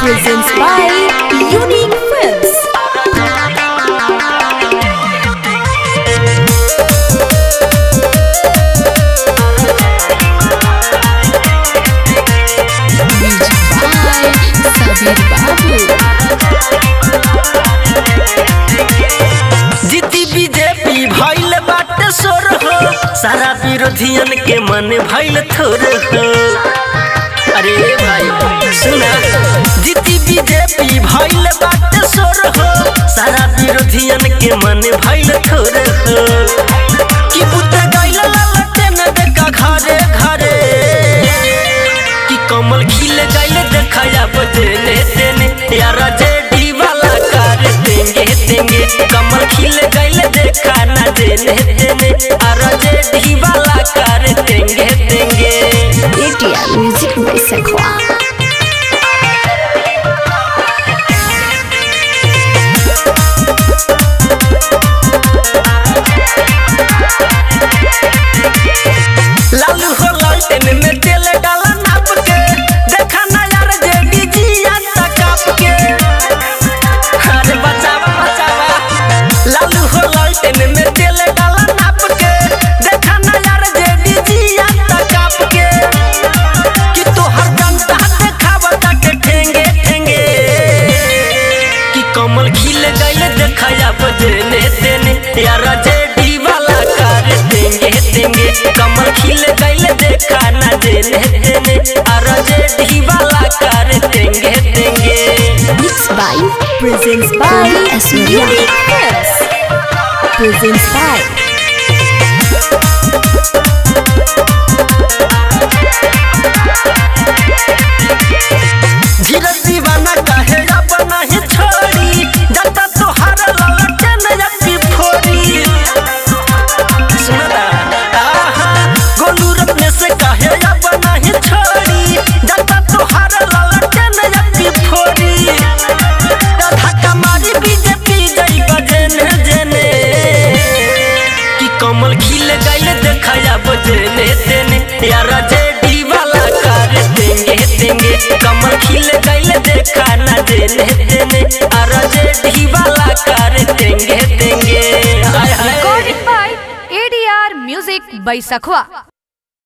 presents by Unique Films. Music by Sabir Babu. जीती BJP भइल बाटे सोर हो सारा विरोधियन के मन भइल थोर हो अरे भाई सुना जीती बीजेपी भइल बाटे सोर हो सारा विरोधियन के मन भइल थोर हो कि बुत गइल ललटे न देखा घरे घरे कि कमल खिल गइल देखा बजने देने यार जेडी वाला कर देंगे देंगे कमल खिल गइल देखा ना देने देने यार जेडी वाला कर देंगे देंगे ATR Music by Sakwa. Lalu हो लालटेन में तेल डाला नाप के देखा ना यार जेडी जिया तकाप के अरे बचावा बचावा लालू हो लालटेन में तेल डाला नाप के देखा ना यार जेडी जिया तकाप के कि तोहर जनता देखावता के ठेंगे ठेंगे कि कमल खिल गइल देखाया बजने देने यार जेडी वाला कर देंगे देंगे कमल खिल गइल देखा ना देने देने यार जेडी वाला कर देंगे देंगे Mixed by, presents by Unique Films. Presents by धीरज दीवाना कहे अब नहीं छोड़ी जता तोहार ललटन अक्की फोड़ी सुनता आहा गोलू रत्ने से कहे अब नहीं छोड़ी जता तोहार ललटन अक्की फोड़ी धक्का मारी बीजेपी जई बजने जने कि कमल खिल गइल देखाया बजने देने यार जेडी वाला कर देंगे देंगे कमल खिल गइल देखा ना देने देने यार जेडी वाला कर देंगे देंगे हाय हाय Recorded by ADR Music by Sakhwa.